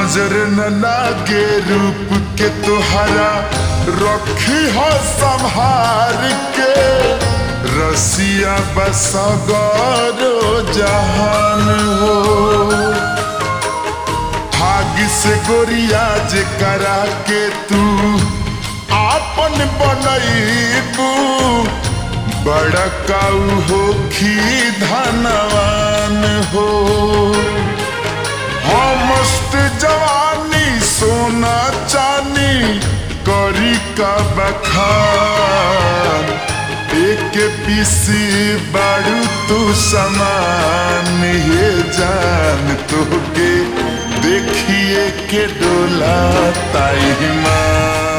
नजर न लागे रूप के तुहरा रखी हो संहार के रसिया बसगरो जहान हो भाग्य से गोरिया जे करा के तू आपन बनैबू बड़ा काऊ हो खी धनवान हो हाँ मस्त जवानी सोना चानी करी का बखान एक पीसी बाड़ू तू समान ये जान तोगे देखिए के डोला ताई मान